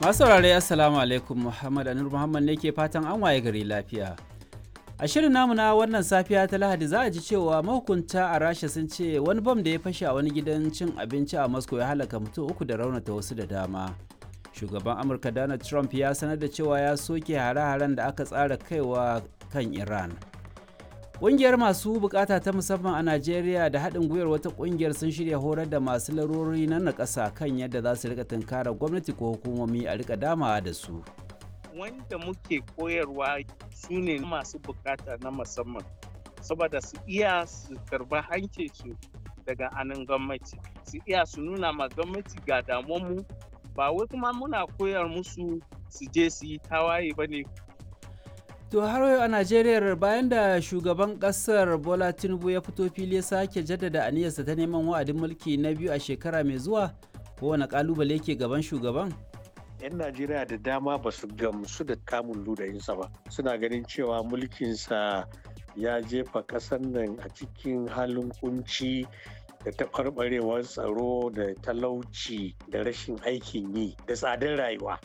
Masu saurare Assalamu alaikum Muhammad Anur Muhammad ne ke fatan an waye gari lafiya. A shirin namu na wannan safiya ta Lahadi za a ji cewa mahukunta a Rasha sun ce wani bam da ya fashe a wani gidan cin abinci a Moscow ya halaka mutum uku da raunata wasu da dama. Shugaban Amurka Donald Trump ya sanar da cewa ya soke hare-haren da aka tsara kaiwa kan Iran. Ƙungiyar masu bukata ta musamman a Najeriya da haɗin gwiwar wata ƙungiyar sun shirya horar da masu larurori na nakasa kan yadda za su rika tunkarar gwamnati ko hukumomi a rika damawa da su. Wanda muke koyarwa su ne masu bukata na musamman, saboda su iya su karba hancinsu daga anan gwamnati, su iya su nuna ma gwamnati ga damuwanmu ba wai kuma muna koyar musu su je su yi tawaye ba ne To har yau a Najeriya bayan da shugaban kasar Bola Tinubu ya fito fili ya sake jaddada aniyarsa ta neman wa'adin mulki na biyu a shekara mai zuwa kowane kalubale ke gaban shugaban? 'Yan Najeriya da dama ba su gamsu da kamun ludayinsa ba. Suna ganin cewa mulkinsa ya jefa ƙasar nan a cikin halin kunci da taɓarɓarewar tsaro da talauci da rashin aikin yi da tsadar rayuwa.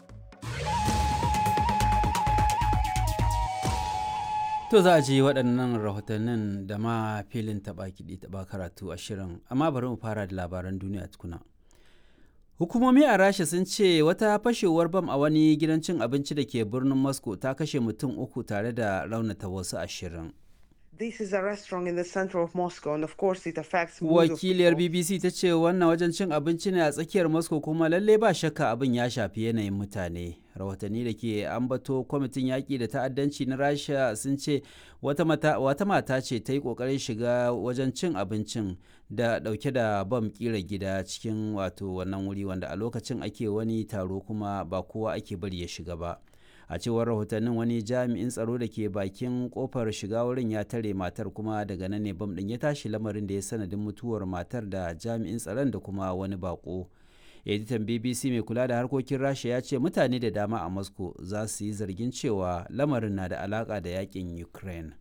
To za a ji waɗannan rahotannin da ma filin taɓa kiɗi taɓa karatu a shirin, amma bari mu fara da labaran duniya tukuna. Hukumomi a Rasha sun ce wata fashewar bam a wani gidan cin abinci da ke birnin Moscow ta kashe mutum uku tare da raunata wasu ashirin. This is a restaurant in the center of Moscow and of course it affects Wakiliyar BBC ta ce wannan wajen cin abinci ne a tsakiyar Moscow kuma lalle ba shakka abin ya shafi yanayin mutane. Rahotanni da ke ambato kwamitin yaƙi da ta'addanci na Rasha sun ce wata mata ce ta yi ƙoƙarin shiga wajen cin abincin da ɗauke da bam ƙira gida cikin wato wannan wuri wanda a lokacin ake wani taro kuma ba kowa ake bari ya shiga ba. a cewar rahotannin wani jami'in tsaro da ke bakin kofar shiga wurin ya tare matar kuma daga nan ne bam din ya tashi lamarin da ya sanadin mutuwar matar da jami'in tsaron da kuma wani bako editan bbc mai kula da harkokin rasha ya ce mutane da dama a moscow za su yi zargin cewa lamarin na da alaka da yakin ukraine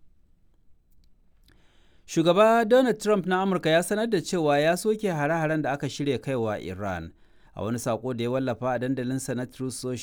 shugaba donald trump na amurka ya sanar da cewa ya soke hare-haren da aka shirya kaiwa iran a wani sako da ya wallafa a dandalinsa na Truth